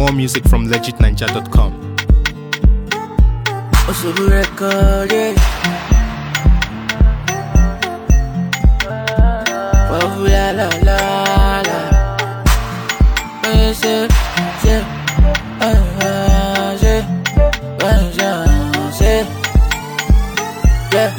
More music from legitninja.com. Osubu record, yeah. Wavu la la la la. Eh, say, say, ah, ah, say, ah, ah, say. Yeah.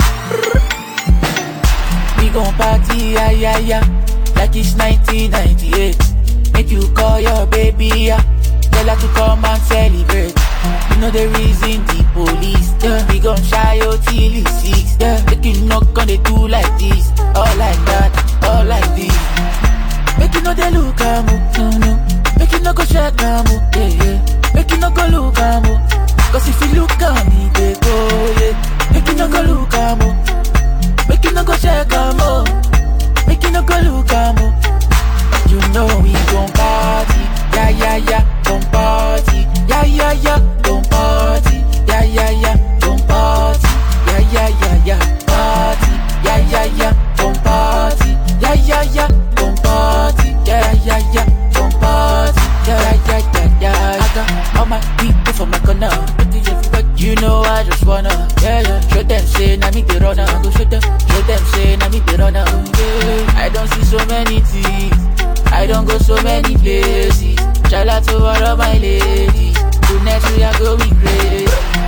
We gon' party, yeah, yeah, yeah. Like it's 1998. Make you call your baby, yeah. Tell her to come and celebrate. You know the reason the police, yeah. We gon' shy you till it's six, yeah. Make you not gonna do like this, all like that, all like this. Make you know they look at me, no, no. Make you no go check at me, yeah, yeah. Make you no go look at me. Cause if you look at me, they go, yeah. Make you no go look at me. Make you no go check at me. Make you no go look at me. You know we gon' party, yeah, yeah, yeah, gon' party, yeah, yeah, yeah, gon' party, yeah, yeah, yeah, gon' party, yeah, yeah, yeah, yeah, party, yeah, yeah, yeah, gon' party, yeah, yeah, yeah, gon' party, yeah, yeah, yeah, gon' party, yeah, yeah, yeah, yeah. I got all my people for my corner, pretty everywhere. You know I just wanna, yeah, yeah. Show them say na me the runner, go show them, show them say na me the runner. Yeah. I don't see so many things. I don't go so many places. Shout out to all of my ladies. Tonight we are going crazy.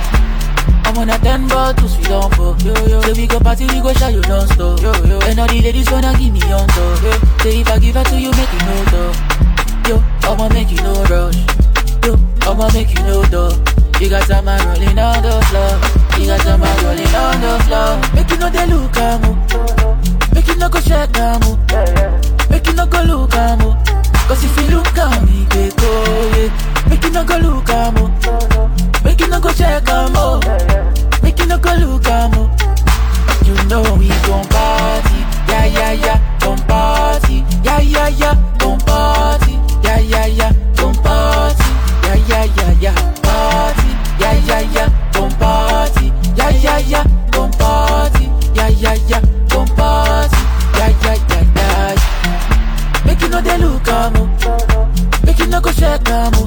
I'm on a ten bottles we don't pop. Yo, yo. Say we go party, we go shout you non-stop. Yo, yo. And all the ladies wanna give me on top. Yo. Say if I give her to you, make you no talk. Yo, I'ma make you no rush. Yo, I'ma make you no dog. You got time man rolling on the floor. You got time man rolling on the floor. Make you know they look at me. Make you no go check at me. Make you no go look at me. Cause if you look at me, they go, yeah. Make you no go look at me. Make you no go check at me. Make you no go look at me. You know we gon' party, yeah, yeah, yeah, gon' party, yeah, yeah, yeah, gon' party, yeah, yeah, yeah, gon' party, yeah, yeah, yeah, yeah, party, yeah, yeah, yeah, gon' party, yeah, yeah, yeah, gon' party, yeah, yeah, yeah, gon' party, yeah, yeah, yeah, yeah. Make you know they look at me, make you no go check at me.